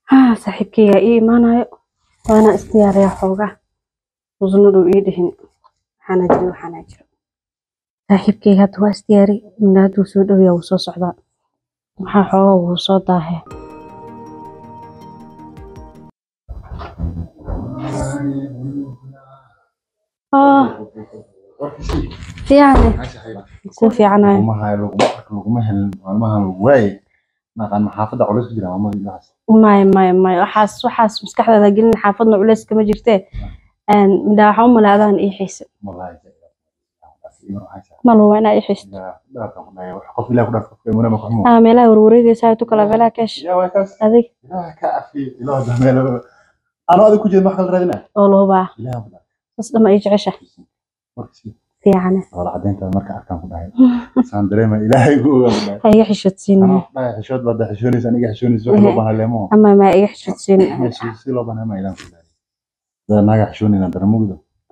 haa saaxiibkayga ii imaanayo waana isdiyaariyaa xoogaa usna dhow ii dhihin waxaana jiro waxaana jiro saaxiibkayga hadda waa isdiyaari mina hadduu soo dhowyaa wuu soo socdaa maxaa xoogaa wuu soo daahee oo fiicane ku fiicanayo laguma helin maalmahan waaye naqaan maxaafadda culays ku jira maamadii ilahaas maya maya maya waxaas waxaas maskaxdaada gelin xaafadna culeys kama jirtee midhaa waxaa u malaadaan ii xiise wallaahi mal waa inaa ii xiisto qof ilaah ku dhaaf qofka imuna ma kuxumo aa meelaha warwareegaysaa tu kala meelaha keesh yaa waa kaas adig ilaah ka afiyo ilaah dameelo anoo adig ku jeed wax kala raadina oo loobaa ilaah ku dhaaf sas dhama ii jecesha markii fiicane wala cadeynta marka arkaan ku dhahay saan dareema ilaahay gu ogaa ku dhahay ha iga xishoodsiinin anoo ku dhahay xishood baad xishoonaysa aniga xishoonaysa wax loo baahan leemo ama ma iga xishoodsiinin si loo baahan ma ilaah ku dhahay dada naaga xishoonayna daramugdo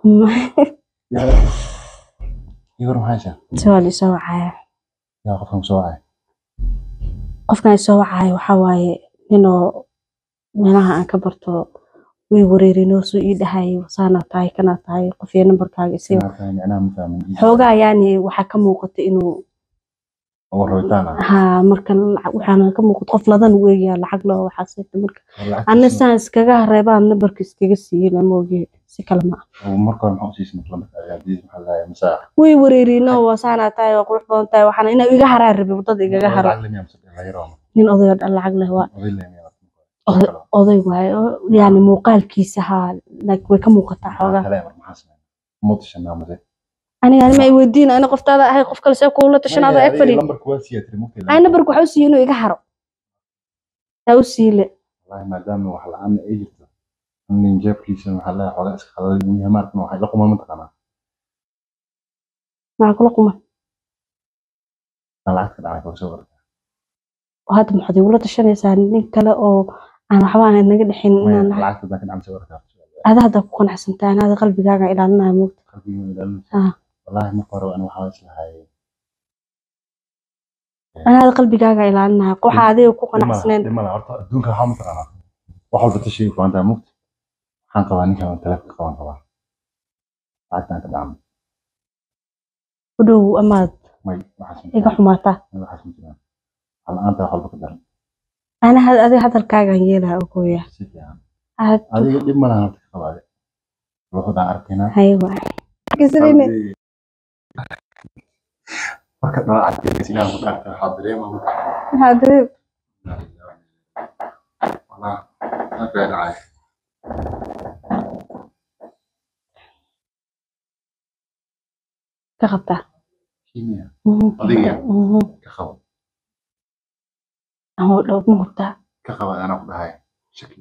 yar maxaa soo isoo wacaya yaa qofkan soo wacay qofkan isoo wacaya waxaa waaye ninoo meelaha aan ka barto way wareerinoo soo ii dhahayay saana tahay kana tahay qof iyo nambarkaaga isii micnaha ma fahmin xoogaa yaani waxaa ka muuqata inuu oo rabitaan ah haa marka lacag waxaana ka muuqata qof ladan weeyaa lacag loo waxaa siita marka ana saan iskaga hareebaan nambarka iskaga siiyey moogi si kale ma ah marka hore maxaa usiisay marka adiis maxaa lahayaa masaax way wareerinoo waa saanaa tahay waa qurux badan tahay waxaana inaa iga haraa rabi wadada igaga haro nin oday oo dhan lacag leh waa oday waaye oo yani muuqaalkiisa haa like way ka muuqataa xoogaa aniga anima ay weydiin ana qoftaada ahay qof kale see kuula tashanaado eg fadhi ay nambarka waxa u siiye inuu iga haro taa u siile maadaama wax la-aan ay jirto nin jeebkiisa maxaa lahaa xoogaa iska qadaday uu yahay maarkan waxay la qumaan mataqaanaa maxaa kula quman lacagta dhacay kala soo warta hadda maxaad igula tashanaysaa nin kale oo aan waxba aan naga dhexin inaan nahay lacagta hadaan ka dhacay soo warta ada hadda ku qanacsantaa anaada qalbigaaga ilaalinaya moogta qalbiga ilaalinaysa Ah. wallaahi marka hore ani waxaa islahay anaada qalbigaaga ilaalinaya waxa adiga ku qanacsaneen dhimala horta adduunka waxaa mataqaanaa wax walba tashiga kuantaa mugta waxaan qabaa ninkan aan taleefonka qaban qabaa lacagtaan ka dhacno u dhow amaad may waxaas ma iga jiraan xumaataa may waxaas ma jiraan wax la-aanta wax walba ka daran ana adiga hadalkaagaan yeelaa ogoya si fiican adiga dhib ma lahan horta ka qabaade wuxuudaan arkaynaa haywa marka dhala cadkeys inaan ku dhaartay waxaa dareema maxaad wallah halkaa dhacay ka qabtaa kimia Mhm. Adiga? Mhm. ka qabo ama dhow ma hurtaa ka qaba anaa ku dhahay shaki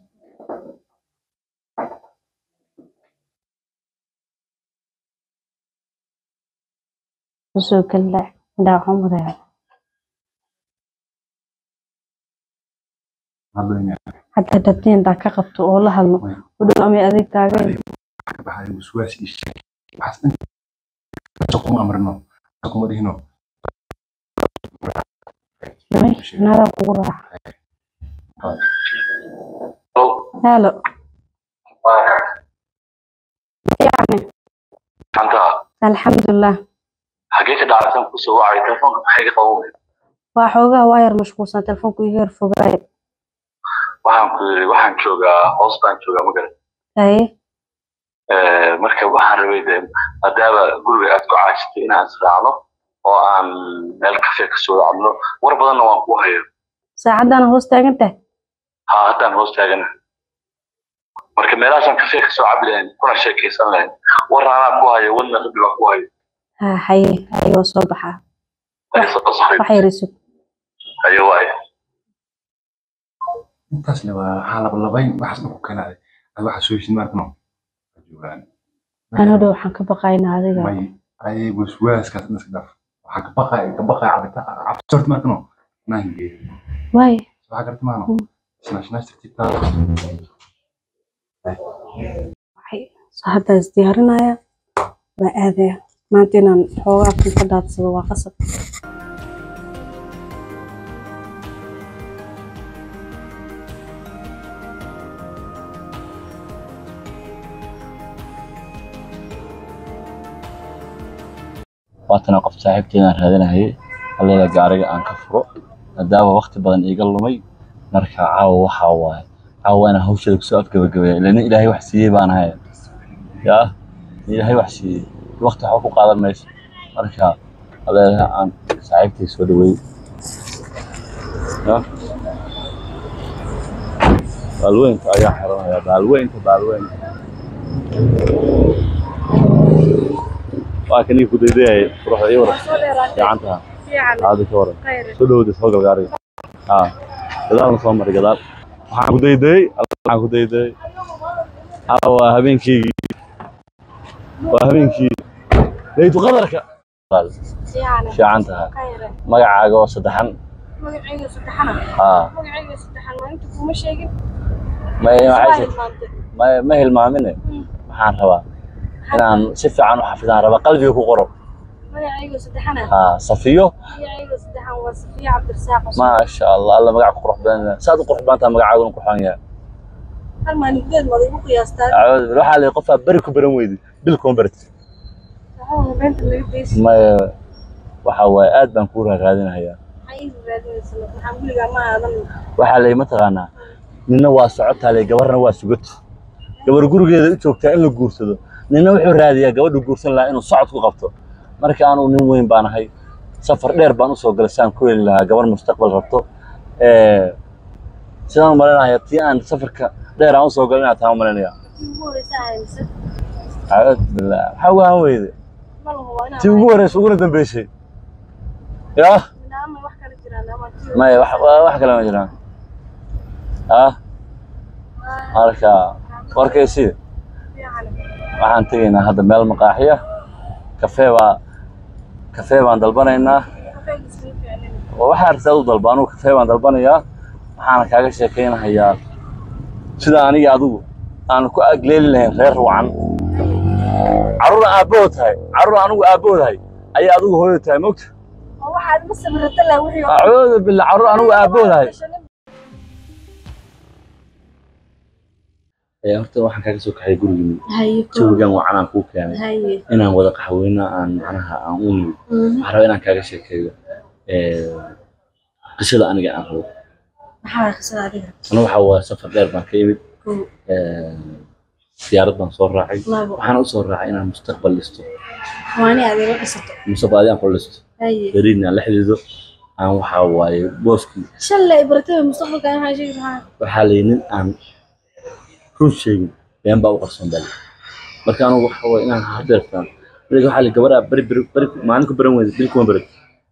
usoo kala midhaa waxaan marayaa hadlayna hadda dabteen intaa ka qabto oo la hadlo Way. u dhow amay adeeg taagan ka baxay waswaas iyo shaki waxaas dhan kuma amrino kuma dhihino naadaa kugu raaca halo fiicane anta alxamdulilah xagee ka dhacsan kusoo wacay telefoonka maxay ka qabow waa xoogaa waa yar mashquulsan telefoonku iga yar fogaaye waxaan ku yiri waxaan joogaa hoos baan joogaa magaran haye marka waxaan rabay de maadaama guriga aad ku caajistay inaan israacno oo aan meel kafe kasoo cabno war badanna waan ku hayo saacaddaana hoos taagan tahay ha haddaan hoos taagana marka meelahaasaan kafe kasoo cabi lahayn kuna sheekaysan lahayn war aanaa ku hayo wadna rabbi baan ku hayo ha haye haye waa soo baxaa wax yar isug hayo waayo intaas le waa waxaa labalabayn waxaas dhan ku keenaaday ad waxaa soo heshin maarkano joogaan anoo dhow waxaan ka baqaynaa adiga may ay waswaaskaas dhan iska dhaaf waxaa ka baqay ka baqay cabita cabsort maarkano naange waaye waxaa garta maano Mm. snashnash tartiibtaa waxay soo hadda isdiyaarinaya waa aadaya maanta inaan xoogaa kun ka daadsado waa qasab waatana qof saaxiibteedaan raadinayay halleeda gaariga aan ka furo maadaama waqti badan iiga lumay marka caawa waxaa waaye caawa inaan hawsheeda kusoo afgabagabeeya ilaa nin ilaahay wax siiyey baan ahay yaa nin ilaahay wax siiyey waqti waxba ku qaadan mayso marka halleeda aan saaxiibtay soo dhaweey yaa baalweynta ayaa xiranaya baalweynta baalweynta waa kanii ku daydayay quruxda ii waran fiicantaha caadi ka waran soo dhawada soo gal gaariga haa gadaalna soo maray gadaal waxaan ku daydayay waxaan ku daydayay haa waa habeenkeygii waa habeenkii laytu qadarka fiican taha magacaaga oo saddexan magacayga saddexana haa magacayga saddexan maalinta kuma sheegin ma waxay hilmaantay ma ma hilmaamine waxaan rabaa inaan si fiican u xafidaan rabaa qalbiga ku qoro magacayga saddexana haa safiyo magacayga saddexan waa safiya cabdirasaaq maasha allah alla magac ku qurux badan saad u qurux badan tahay magacaaguna qurxoon yahay hal maalin gudeed maad igu qiyaastaa Acuud billah, waxaa la yidhi qofaa beri ku baran weydi bil kuma barat saxuuna beenta laga geysi maya waxa waaye aad baan kuu raaraadinahayaa maxaa ii raadinaysa waxaan gurigaa ma aadan waxaa la yidhi mataqaanaa ninna waa socotaa le gabarna waa sugad gabar gurigeeda u joogtaa in la guursado ninna wuxuu raadiyaa gabadha guursan lahaa inuu socod ku qabto marka anugu nin weyn baan ahay safar dheer baan usoo galay saan ku heli lahaa gabar mustaqbal rabto Eh, sidaan u malaynayaa tii aan safarka dheer aan usoo galay inaad taa u malaynayaa ugu horeysa ahaymise acuud billah maxaa ugu han weyde ma laho waa inaan tii ugu horeysa uguna dambeysay yaa ama wax kala jiraan ama tii maya wax wa- wax kale ma jiraan ah marka warkaysi fiican waxaan tegaynaa hadda meel maqaaxiya kafee baa kafee baan dalbanaynaa kafeega iskuma fiicnin waxaa arsaad u dalba anugu kafee baan dalbanayaa waxaana kaaga sheekaynahayaa sida aniga adigu aan ku agleeli lahayn reer wacan carruur aabbahood tahay carruur anigu aabbahoodhay ayaa adigu hooyo tahay mogta oo waxaad ma sabirata lah wixii oo acuudu billah carruur anigu aabbahoodhay ayaa horta waxaan kaaga soo kaxay gurigii haye jawigan wacanaan kuu keenay haye inaan wada qaxweyno aan macnaha aan u nimid waxaan rabaa inaan kaaga sheekeeyo eh, qisada aniga aan rabo maxaa qisada adiga ana waxa waa safar dheer baan ka imid kow eh, diyaarad baan soo raacay labo waxaan u soo raacay inaan mustaqbal listo waani adiga dhisato mustaqbal aan ku listo haye beriidna aan la xidhiidho aan waxa waaye booskii shalay baratay mustaqbalka aan waxaan sheegi lahaa waxaa la yidhi nin aan run sheegin been baa u qarsoon baa layidhi. marka anigu waxa waaye inaan hadeertaan weliga waxaa la yidhi gabadhaa beri beri beri maalin ku baran weyda bil kuma baran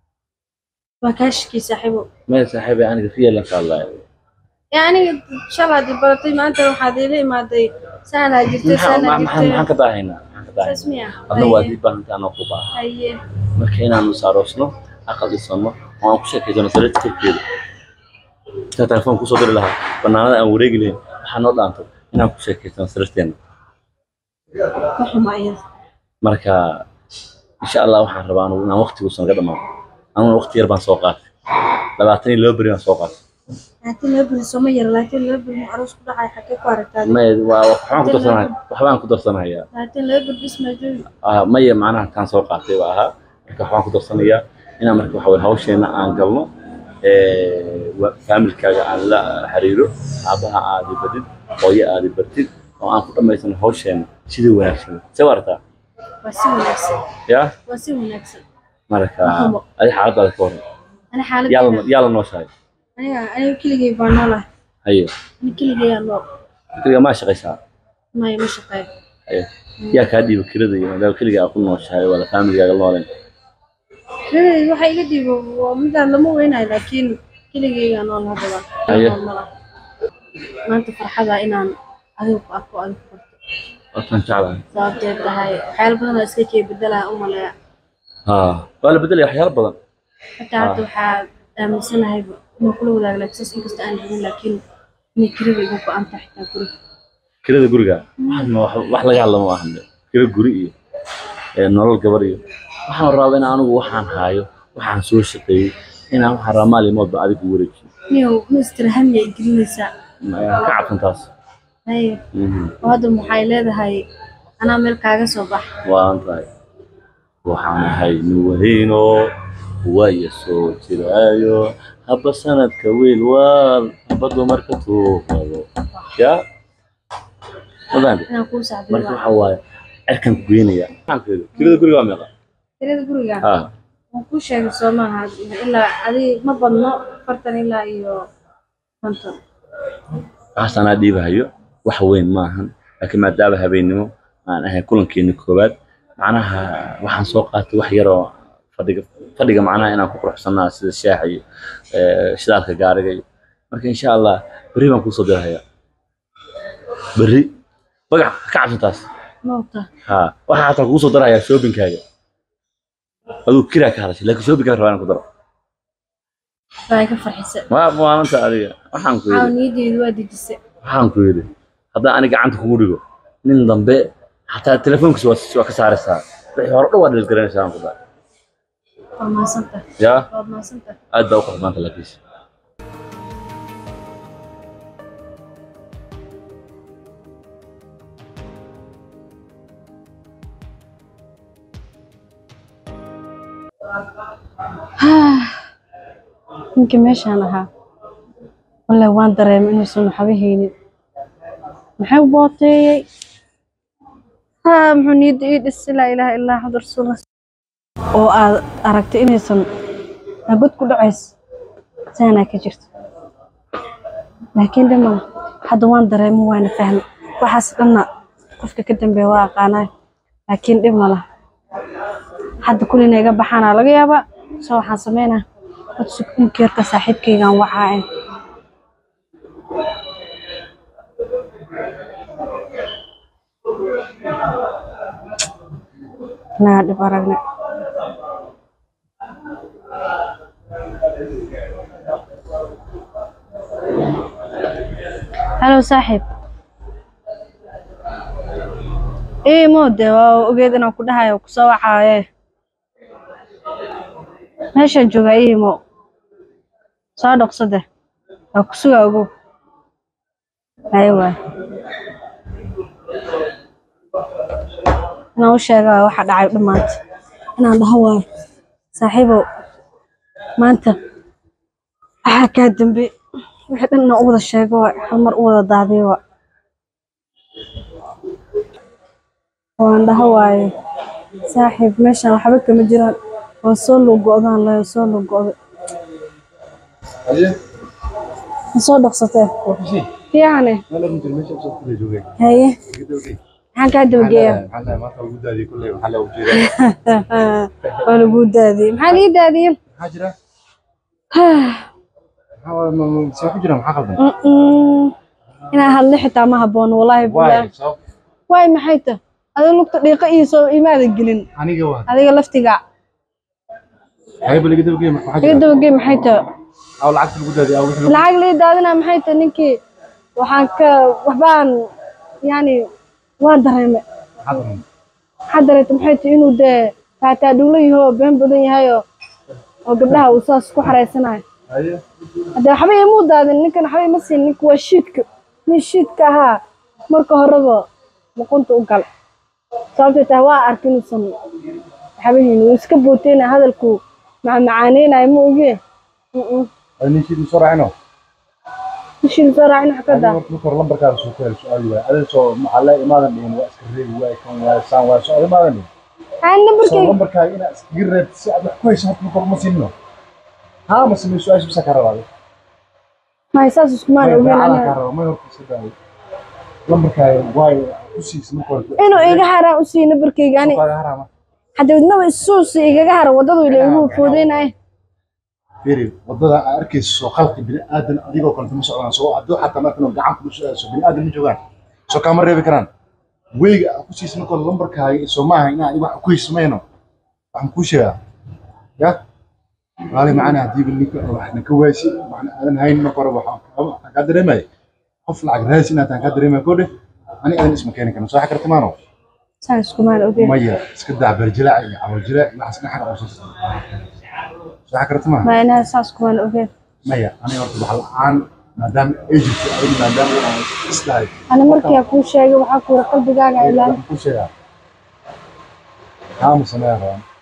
waa kaa shakii saaxiibo meel saaxiibay aniga riyaalan ka hadlaya ee aniga shalaad i baratay maanta waxaad iila imaaday saanaa jirtay maxaan saanaa maxaan jirtay maxaan ka daahaynaa maxaan ka saas daahaynaa miya adna waad ii baahantay anoo ku baaha haye marka inaanu isaaroosno aqal dhisano oo aan ku sheekaysano sariirta korkeeda intaa telefoon kusoo diri lahaa banaanada aan wareegi lahayn waxaa noo dhaanto inaan ku sheekaysano sariirteena ma xuma iyada marka insha allah waxaan rabaa anugu inaan waqtiguusan naga dhamaado anuguna waqti yar baan soo qaatay labaatan iyo laba beri baan soo qaatay laakiin laba beri sooma yara laakiin laba beri aroos ku dhacay xagee ku aragtaa may waa waxbaan ku darsanaya waxbaan ku darsanayaa laakiin laba beri bis maa joogi Ah, maya macnaha taan soo qaatay baa ahaa marka waxaan ku darsanayaa inaan marka waxa weye hawsheena aan galno eh, wa- faamilkaaga aan la xiriiro aabaha aadi badid hooyo aadi bartid oo aan ku dhammaysano hawsheena sidii wanaagsan see wartaa waa si wanaagsan yaa waa si wanaagsan marka Mahamo. adi xaaladaada ka waran ani yaa la xaaladdeeda yaa la nooshahay aniga aniga keligay baa noolahay haye ani keligay aa nool keliga maa shaqaysaa maya ma shaqeeyo haye yaa kaa dhiiba kirada iyo maadaama keliga aad ku nooshahay wala faamiligaaga nooleen Keligay waxa iga dhiibo waa midaan lama weynayo laakiin keligaygaa nool hadaba Haye. Nool ma laha. maanta farxada inaan adiga ku arko adiga ku barto wataan jeclahay sababteed tahay waxyaalo badan oo iska kee bedelaa u maleeya haa waa la bedelaya waxyaalo badan xataa hadda waxaa aaminsanahay inuu kula wadaago laakiin inkasta aan rabin laakiin inay kirada igu go-an tahay xitaa guriga kirada guriga wax ma- wax wax laga hadla ma ahan de. kira guri iyo ee, nolol gabar iyo waxaan rabaa in anigu waxaan haayo waxaan soo shaqeeyey inaan waxaan rabaa maalimoodba adigu wareejiyo niyow mister hamiya ay gelinaysaa Ma- ka cabsan taas haye Mhm. oo hadda waxay leedahay anaa meel kaaga soo bax waan tahay waxaan ahay nuwahayno waya soo jiraayo haba sanadka wiil waal haba dumarka tuuqado ya madaante inaan kuu sacbiyo marka waxa waaye cirkan ku geynaya maxaan ku yidhi kirada guriga waa meeqa tirada guriga ha waan kuu sheegay soo maaha ilaa adi ma badno afartan ilaa iyo konton waxaas anaa dhiibahayo wax weyn maahan laakiin maadaama habeennimo aan ahay kulankeeni koowaad macnaha waxaan soo qaatay wax yaroo fadhiga fadhiga macnaha inaan ku quruxsanaa sida shaaxa iyo eh, shidaalka gaariga iyo marka insha allah berri baan kuusoo dirahayaa berri magac ka cabsantaas mawta ha waxaa xataa kugu soo darahayaa shoobinkaaga aduu kiraa ka hadashay laakiin shoobinkaaga rabaa inaan ku daro baa ka farxisa ma maalinta adiga waxaan ku yidhi caawniyadeedu waa dejisay waxaan ku yidhi haddaan aniga gacanta kugu dhigo nin dambe xataa telefoonkiisa waa waa ka saaraysaa wixii hore dhan waa dhilgaranaysaa aan ku dhahay waa mahadsanta yaa waad mahadsanta aad baa u qurxmaanta laakiinse ninkii meeshaan ahaa wallahi waan dareemay inuusan waxba haynin maxay u booteeyey ha muxuu niyadda ii dhisi laa ilaaha illaa axmad rasuullah oo aad aragtay inaysan nabad ku dhacays saanaa ka jirto laakiin dhiman hadda waan dareemay waana fahmay waxaas dhanna qofka ka dambeeya waa aqaanaa laakiin dhib ma laha hadda kulina iga baxaanaa laga yaabaa soo waxaan sameynaa codsukunkeerka saaxiibkaygaan waxaa ah naa dhib aragne halo saaxiib ii moode waa ogeed inaan ku dhahayo kusoo wacaaye meeshaan joogaa ii imo soo dhaqsade waa ku sugaa ogow haye waay inaan u sheega waay waxa dhacay dhammaanta inaan dhaho waayo saaxiibow maanta waxaa kaa dambe wixii dhan inaan u wada sheego waay hal mar u wada daadiyo waay waan dhaho waaye saaxiib meeshaan waxba kama jiraan waan soo lugo'daan layo soo lugo'day ma soo dhaqsatee fiicane haye maxaan kaa dabageeyaa waa laguu daadiyey maxaa lii daadiyey Mm-mm. inaan hadlo xitaa ma habboon wallaahi bilaahi waay maxay ta adiga lugta dhiiqa iyo soo imaada gelin adiga laftiga iga dabagey maxay ta lacag lii daadina maxay ta ninkii waxaan ka waxbaan yani waan dareemay maxaa dareeta maxay ta inuu dee faataa dhuulo yaho oo been badan yahayoo oo gabdhaha uu saas ku xareysanayo hadde waxba imuu daadin ninkan waxba ima siin ninka waa shiidka nin shiidka ahaa marka horeba luqunta u gal sababtay tahay waa arka inuusan waxba haynin wuu iska booteyna hadalku macmacaaneynayo ma ogee Mm-mm. nishiid soo raacin wax ka daa aa nambarkayga may saas iskumaan ogeyn aniga inuu iga haraan u siiyo nambarkayga ani hadda wadnaba isuusi igaga hara waddadu ila igu foodeynaye firi wadada aad arkayso soo qalqi bini aadan adigoo kale ma socdaan soo hadduu xataa markan gacan kula soo bini aadan ma joogaan soo kaama reebi karaan weyga aad ku siisan marka lambarkaaga soo maaha inaan adiga wax ku hesmayno waxaan kuu sheegaa ya maali macana haddii ninka waxna ka waaysi waxna aadan hayn marka hore waxaan kaa dareemaya qof lacag raadis inaad tahay kaa dareemaya kodhe ani aadan isma keeni karno soo xa karta maano saan iskumaan ogeyn maya iska daa barjilaac iyo cawarjilaac waxaas dhaxan oo soo soo xa karta maaha ma inaha saas iskumaan ogeyn maya aniga horta wax la-aan maadaama ay jirto adiga maadaama aan islahay ana markiyaa kuu sheegay waxaa kuura qalbigaaga ilaali waxaan kuu sheegaa haa ma sameeya rabaan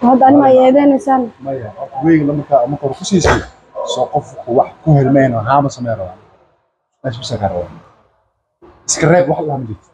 hadda anima ay eedeynaysaan maya horta weyga lamarkaa marka hore ku siisay soo qof wax ku helmeen oo haama samee rabaa meesha bisa kaa rabaa iska reeb wax lahaa ma jirto